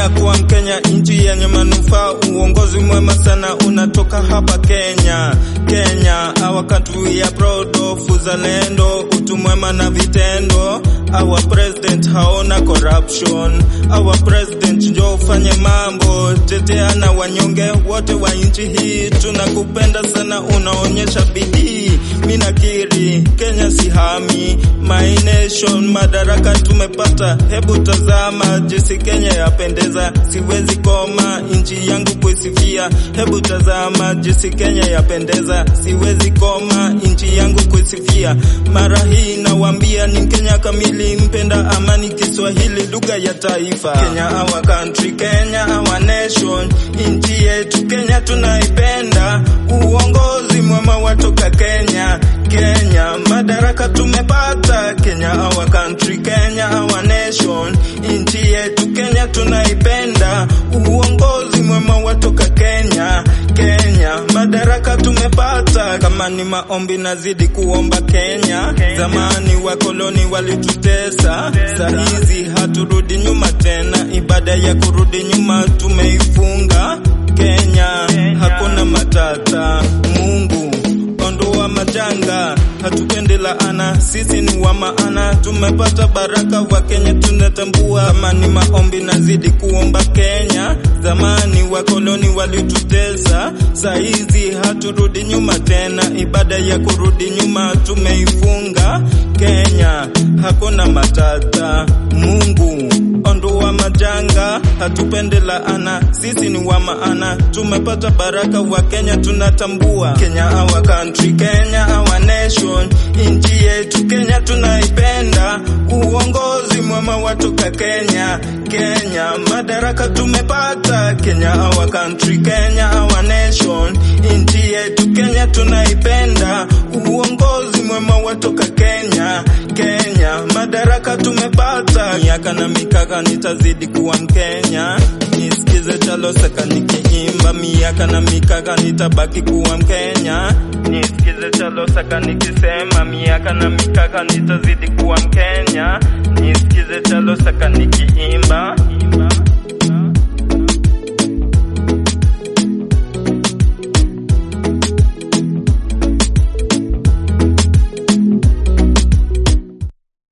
Najivunia kuwa Mkenya, nchi yenye manufaa, uongozi mwema sana unatoka hapa Kenya. Kenya, our country we are proud of, uzalendo, utu mwema na vitendo. Our president haona corruption, our president njo ufanye mambo, tetea na wanyonge wote wa nchi hii. Tunakupenda sana, unaonyesha bidii. Mimi nakiri Kenya si hami, my nation, madaraka tumepata. Hebu tazama jinsi Kenya yapendeza, siwezi koma nchi yangu kuisifia. Hebu tazama jinsi Kenya yapendeza, siwezi koma nchi yangu kuisifia. Mara hii nawaambia ni Mkenya kamili, mpenda amani, Kiswahili lugha ya taifa. Kenya our country, Kenya our nation, nchi yetu Kenya tunaipenda, uongozi mwema watoka Kenya. Kenya madaraka tumepata, Kenya our country, Kenya our nation, nchi yetu Kenya tunaipenda, uongozi mwema watoka Kenya. Kenya madaraka tumepata, kama ni maombi nazidi kuomba Kenya. Zamani wakoloni walitutesa, saa hizi haturudi nyuma tena, ibada ya kurudi nyuma tumeifunga. Kenya hakuna matata, Mungu ondoa majanga, hatupendi laana, sisi ni wa maana, tumepata baraka wa Kenya tunatambua. Kama ni maombi nazidi kuomba Kenya, zamani wakoloni walitutesa, saa hizi haturudi nyuma tena, ibada ya kurudi nyuma tumeifunga. Kenya hakuna matata, Mungu ondoa majanga, hatupende laana, sisi ni wa maana, tumepata baraka wa Kenya tunatambua. Kenya our country, Kenya our nation, nchi yetu Kenya tunaipenda, uongozi mwema watoka Kenya. Kenya madaraka tumepata, Kenya our country, Kenya our nation, nchi yetu Kenya tunaipenda, uongozi mwema watoka Kenya. Kenya madaraka tumepata, miaka na mikaka nitazidi kuwa Mkenya, nisikize Chalo Seka nikiimba, miaka na mikaka nitabaki kuwa Mkenya, nisikize Chalo Seka nikisema, miaka na mikaka nitazidi kuwa Mkenya, nisikize Chalo Seka nikiimba